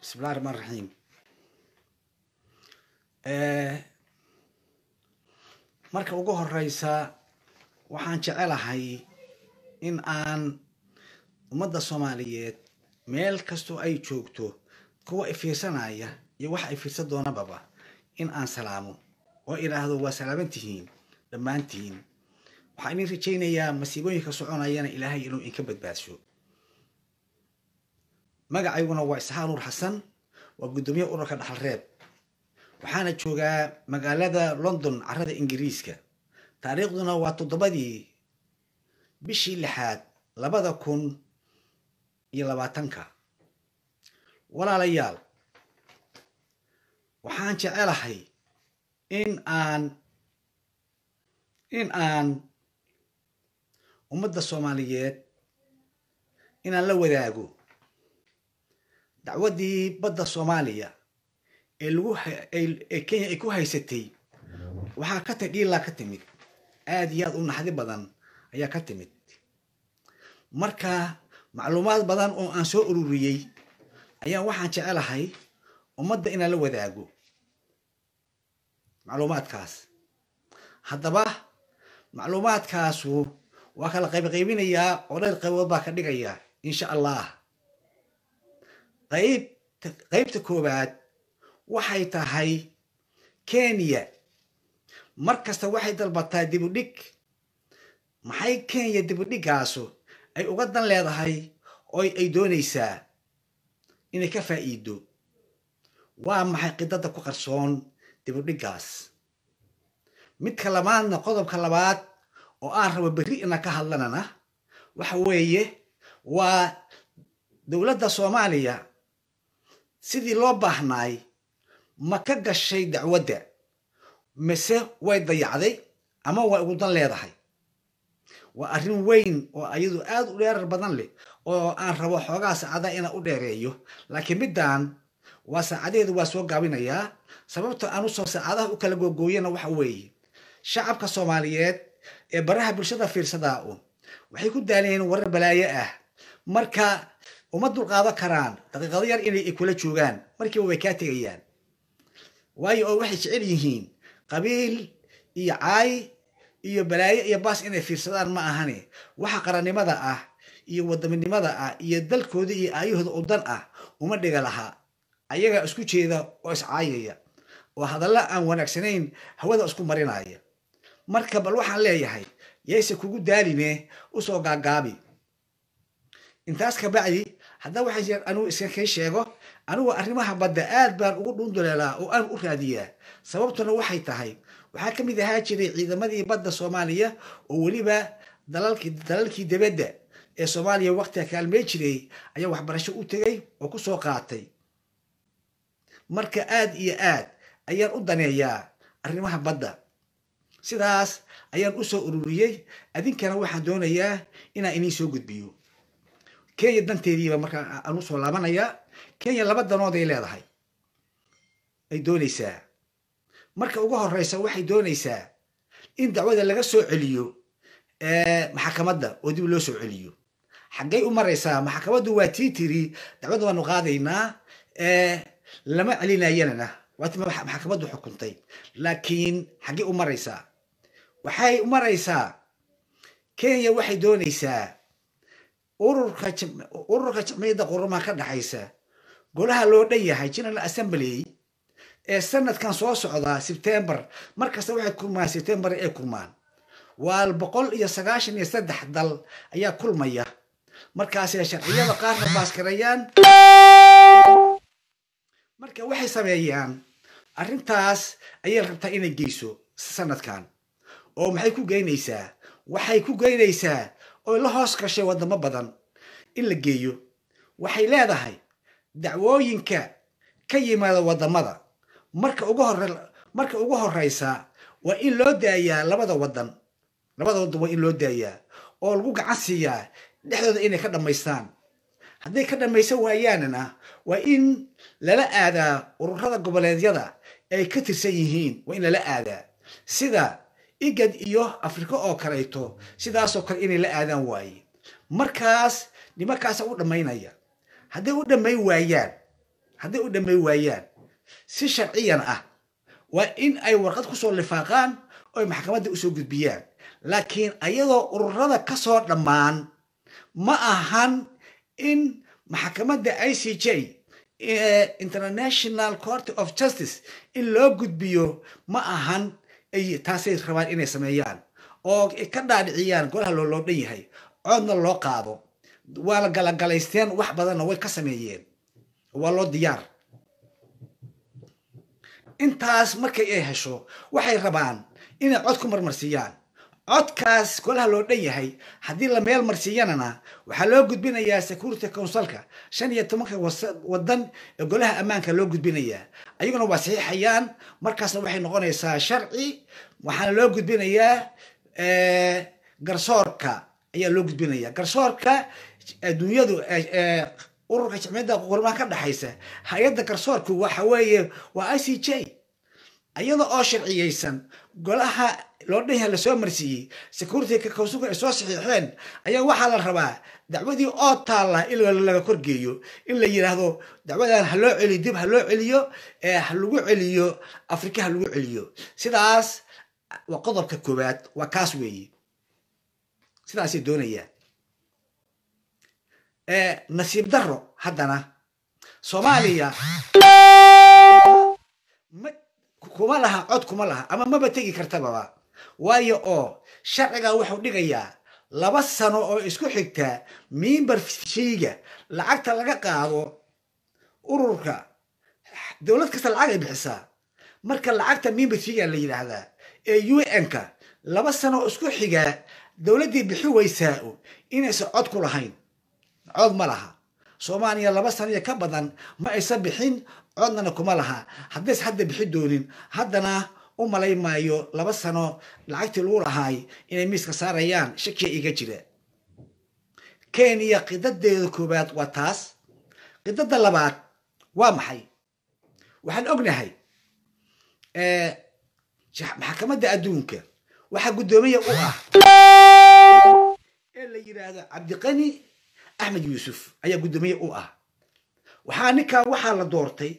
bismillahi raxmaan raxiim marka ugu horeysa waxaan jecelahay in aan ummadda soomaaliyeed meel kastoo ay joogto kuwa ifiirsanaya iyo waxa ay fiirsan doonababa in aan salaamo oo idhaahdo waa salaaman tihiin dhammaantihiin waxaan idin rajaynayaa masiibooyinka soconayana ilaahay inuu inka badbaadsho magacayguna waa isxaaq nuur xasan waa guddoomiye ururka dhaxal reeb waxaana joogaa magaalada london carada ingiriiska taariikhduna waa toddobadii bishii lixaad labada kun iyo labaatanka walaalayaal waxaan jecelahay in aan in aan ummadda soomaaliyeed inaan la wadaago dacwaddii badda soomaaliya ee lagu ee kenya ay ku haysatay waxaa ka timid dhiilaa ka timid aad iyo aad u naxdi badan ayaa ka timid marka macluumaad badan oo aan soo ururiyey ayaa waxaan jecelahay ummadda inaan la wadaago macluumaadkaas haddaba macluumaadkaasu waa kala qaybqaybinayaa oo dhayr qaybood baa ka dhigaya insha allah qayb qaybta koowaad waxay tahay kenya mar kasta waxay dalbataa dibudhig maxay kenya dibudhigaasu ay uga dan leedahay oo ay doonaysaa inay ka faa'iido waa maxay qidada ku qarsoon dibudhiggaas midka labaadna qodobka labaad oo aan rabo berri ina ka hadlanana waxa weeye waa dowladda soomaaliya sidii loo baahnaay ma ka gashay dacwadda mise way dayacday ama way ugu dan leedahay waa arrin weyn oo ayadu aad u dheerar badan leh oo aan rabo xoogaa saacada inaan u dheereeyo laakiin middan waa saacadeedu waa soo gaabinayaa sababta aan usoo saacadaha u kala googooyana waxa weeye shacabka soomaaliyeed ee baraha bulshada fiirsadaa un waxay ku daaleen warar balaayo ah marka uma dulqaadan karaan daqiiqado yar inay kula joogaan markiiba way kaa tegayaan waayo oo waxay jecel yihiin qabiil iyo caay iyo balaayo iyo baas inay fiirsadaan ma ahane waxa qarannimada ah iyo wadaminimada ah iyo dalkooda iyo aayahooda u dan ah uma dhiga lahaa ayagaa isku jeeda oo iscaayaya oo hadalla aan wanaagsanayn hawada isku marinaya marka bal waxaan leeyahay yayse kugu daaline usoo gaagaabi intaas kabacdi haddaa waxay anugu iska kay sheego anigu arrimaha badda aad baan ugu dhunduleelaa oo aan u raadiyaa sababtuna waxay tahay waxaa ka mid ahaa jiray ciidamadii badda soomaaliya oo weliba dalalkii dalalkii dibadda ee soomaaliya waqtiga kaalmey jiray ayaa waxbarasho u tegay oo ku soo qaatay marka aad iyo aad ayaan u daneeyaa arrimaha badda sidaas ayaan u soo ururiyey adinkana waxaan doonayaa inaan iniin soo gudbiyo kenya danteediiba markaa aan usoo laabanayaa kenya laba danood ay leedahay ay doonaysaa marka ugu horeysa waxay doonaysaa in dacwada laga soo celiyo maxakamadda oo dib loo soo celiyo xaggay u maraysaa maxakamaddu waa tii tiri dacwadda waanu qaadaynaa lama celinayanana waati maxakamaddu xukuntay laakiin xaggay u maraysaa waxay u maraysaa kenya waxay doonaysaa ururka ururka jamciyadda qurumaha ka dhexaysa golaha loo dhan yahay general assembly ee sanadkan soo socdaa sebtembar markasta waxay kulmaan sebtembar ay kulmaan waa boqol iyo sagaashan iyo saddex dal ayaa kulmaya markaasay sharciyada qaarna baaskarayaan marka waxay sameeyaan arrintaas ayay rabtaa inay geyso sanadkan oo maxay ku geynaysaa waxay ku geynaysaa oo la hoos gashay wadamo badan in la geeyo waxay leedahay dacwooyinka ka yimaada wadamada marka ugu hore marka ugu horeysa waa in loo daayaa labada wadan labada wadan waa in loo daayaa oo lagu gacan siiyaa dhexdooda inay ka dhammaystaan hadday ka dhammaysan waayaanna waa in lala aadaa ururada goboleedyada ay ka tirsan yihiin waa in lala aadaa sida igad iyo afrika oo kaleeto sidaasoo kale inay la aadaan waaye markaas nimankaasa u dhammaynaya hadday u dhammayn waayaan hadday u dhamay waayaan si sharciyan ah waa in ay warqad kusoo lifaaqaan oy maxkamadda usoo gudbiyaan laakiin ayadoo ururada kasoo dhammaan ma ahan in maxkamadda i c j international court of justice in loo gudbiyo ma ahan ay taasay rabaan inay sameeyaan oo ka dhaadhiciyaan golaha looloo dhan yahay coodna loo qaado waa la galagalaysteen wax badanna way ka sameeyeen waa loo diyaar intaas markay ay hesho waxay rabaan inay cod ku marmarsiiyaan codkaas golaha loo dhan yahay haddii la meel marsiiyanana waxaa loo gudbinayaa security councilka shan iyo tobanka wadan ee golaha ammaanka loo gudbinayaa ayaguna waa saxiixayaan markaasna waxay noqonaysaa sharci waxaana loo gudbinayaa garsoorka ayaa loo gudbinaya garsoorka adduunyadu ururka jimciyadda qurmaha ka dhexaysa hay-adda garsoorku waxa weeye waa i c j iyada oo sharciyeysan golaha loo dhan yahay lasoo marsiiyey security councilku ay soo saxiixeen ayaa waxaa la rabaa dacwadii oo taalla in laga korgeeyo in la yidhaahdo dacwadan ha loo celiyo dib ha loo celiyo ha lagu celiyo afrika ha lagu celiyo sidaas waa qodobka koowaad waa kaas weeye sidaasay doonayaan nasiib daro haddana soomaaliya ma kuma laha cod kuma laha ama maba tegi kartababa waayo oo sharciga wuxuu dhigayaa laba sano oo isku xigta mimbar sheyga lacagta laga qaado ururka dowlad kasta lacag ay bixisaa marka lacagta mimbar sheyga la yidhaahdaa ee u n-ka laba sano oo isku xigaa dowladdii bixi weysaa inaysan cod ku lahayn cod ma laha soomaaliya laba saniyo ka badan ma aysan bixin codnana kuma laha haddays hadda bixi doonin haddana u malay maayo laba sano lacagtii lagu lahaay inay miiska saarayaan shakiya iga jira kenya qidadeeda koowaad waa taas qidada labaad waa maxay waxaan ognahay maxkamadda adduunka waxaa guddoomiya u ah ee la yidhaahdo cabdiqani axmed yuusuf ayaa guddoomiye u ah waxaa ninkaa waxaa la doortay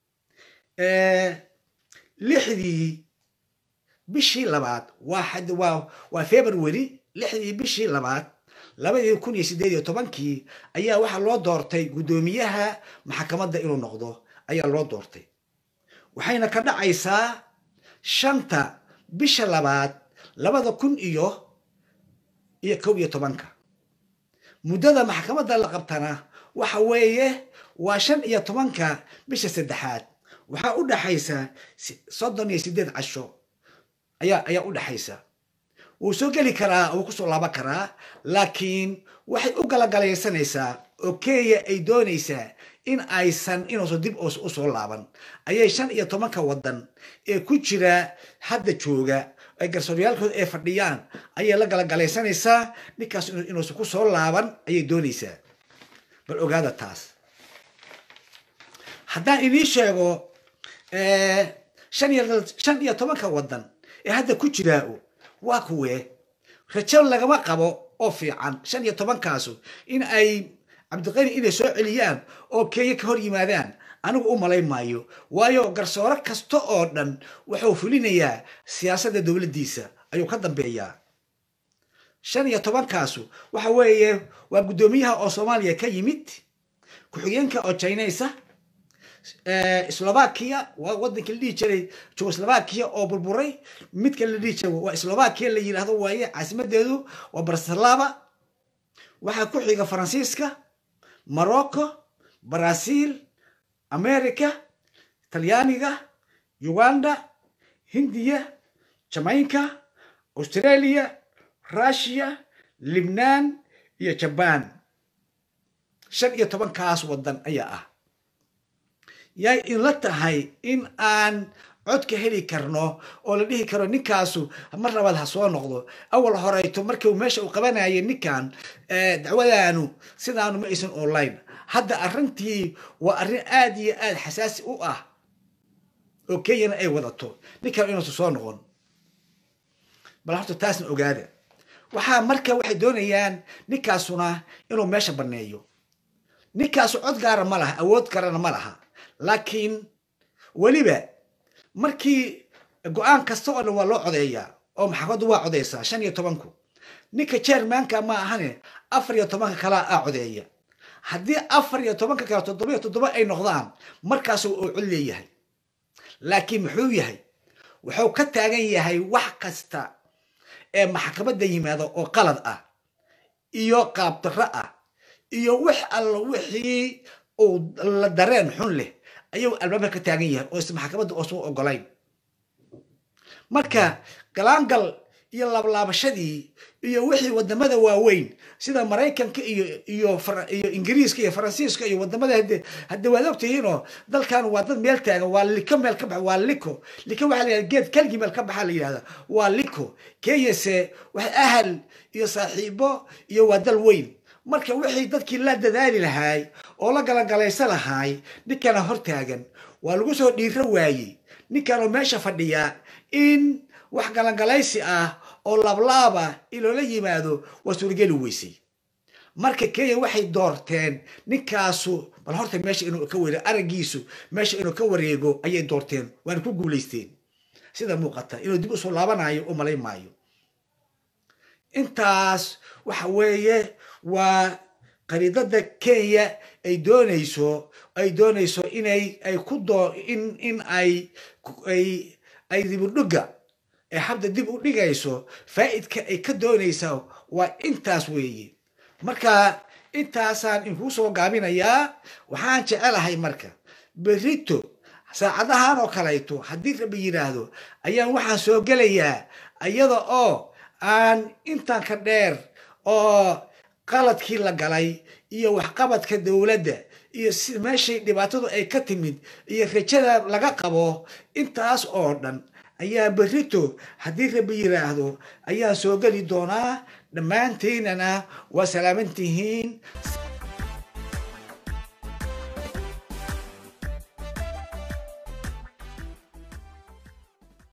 lixdii bishii labaad waa waa february lixdii bishii labaad labadii kun iyo sideed iyo tobankii ayaa waxaa loo doortay guddoomiyaha maxkamadda inuu noqdo ayaa loo doortay waxayna ka dhacaysaa shanta bisha labaad labada kun iyo iyo kow iyo tobanka muddada maxkamadda la qabtana waxa weeye waa shan iyo tobanka bisha saddexaad waxaa u dhaxaysa soddon iyo sideed casho ayaa ayaa u dhaxaysa wuu soo geli karaa wuu kusoo laaban karaa laakiin waxay u galagalaysanaysaa oo kenya ay doonaysaa in aysan inuusan dib usoo laaban ayay shan iyo tobanka wadan ee ku jira hadda jooga ay garsooryaalkooda ay fadhiyaan ayay la galagalaysanaysaa ninkaas inuusan ku soo laaban ayay doonaysaa bal ogaada taas haddaan idiin sheego shan iyo shan iyo tobanka wadan ee hadda ku jiraa waa kuwee rajo lagama qabo oo fiican shan iyo tobankaasu in ay cabdiqani inay soo celiyaan oo kenya ka hor yimaadaan anigu u malay maayo waayo garsoore kasta oo dhan wuxuu fulinayaa siyaasadda dowladdiisa ayuu ka dambeeyaa shan iyo tobankaasu waxa weeye waa guddoomiyaha oo soomaaliya ka yimid ku-xigeenka oo chinaysa slovakia waa wadankii la dhihi jiray jugoslovakia oo burburay midka la dhihi jiray waa slovakia la yidhaahdo waaye caasimadeedu waa barcelava waxaa ku xiga faransiiska morocco brazil america talyaaniga uganda hindiya jamaica australia russia libnaan iyo jaban shan iyo tobankaas wadan ayaa ah yay inla tahay in aan cod ka heli karno oo la dhihi karo ninkaasu mar labaad ha soo noqdo awal horeyto markii meesha uu qabanayay ninkan dacwadaanu sidaanu ma aysan online hadda arrintii waa arrin aad iyo aad xasaasi u ah oo kenyana ay wadato ninkan inuusan soo noqon bal horta taasna ogaada waxaa marka waxay doonayaan ninkaasuna inuu meesha banneeyo ninkaasu cod gaara ma laha awood garana ma laha laakiin weliba markii go-aan kasta oo dhan waa loo codeeyaa oo maxkamaddu waa codeysaa shan iyo tobanku ninka chairmanka ma ahane afar iyo tobanka kalea a codeeya haddii afar iyo tobanka kale toddoba iyo toddoba ay noqdaan markaasu uu cod leeyahay laakiin muxuu yahay wuxuu ka taagan yahay wax kasta ee maxkamadda yimaada oo qalad ah iyo qaabdarro ah iyo wax alla wixii uu la dareen xun leh ayuu albaabka ka taagan yahay oo is maxkamadda oosu ogolayn marka galaangal iyo laablaabashadii iyo wixii wadamada waaweyn sida maraykanka iyo iyo iyo ingiriiska iyo faransiiska iyo wadamada hade hadde waad ogtihiinoo dalkan waa dad meel taagan waa liko meel ka baxa waa liko liko waxaa la yihahda geed kalgii meel ka baxaa la yidhahda waa liko kenyase wax ahal iyo saaxiibo iyo waa dal weyn marka wixii dadkii la dadaali lahaay oo la galagalaysa lahaay ninkana hortaagan waa lagu soo dhiiro waayey ninkanoo meesha fadhiyaa in wax galangalaysi ah oo laablaaba in loola yimaado waa suurageli weysay marka kenya waxay doorteen ninkaasu bal horta meesha inuu ka wareego araggiisu meesha inuu ka wareego ayay doorteen waana ku guulaysteen sida muuqata inuu dib usoo laabanayo u malay maayo intaas waxa weeye waa qariidada kenya ay doonayso ay doonayso inay ay ku doo in in ay ay ay dibudhugga ee habda dib u dhigayso faa'idka ay ka doonaysaa waa intaas weeye marka intaasaan inkuu soo gaabinayaa waxaan jecelahay marka berito saacadahan oo kalayto haddii rabi yidhaahdo ayaan waxaan soo gelayaa iyada oo aan intaan ka dheer oo qaladkii la galay iyo waxqabadka dowladda iyo si meeshay dhibaatadu ay ka timid iyo rajada laga qabo intaas oo dhan ayaa berito haddii rabi yidhaahdo ayaan soo geli doonaa dhammaanteynana waa salaaman tihiin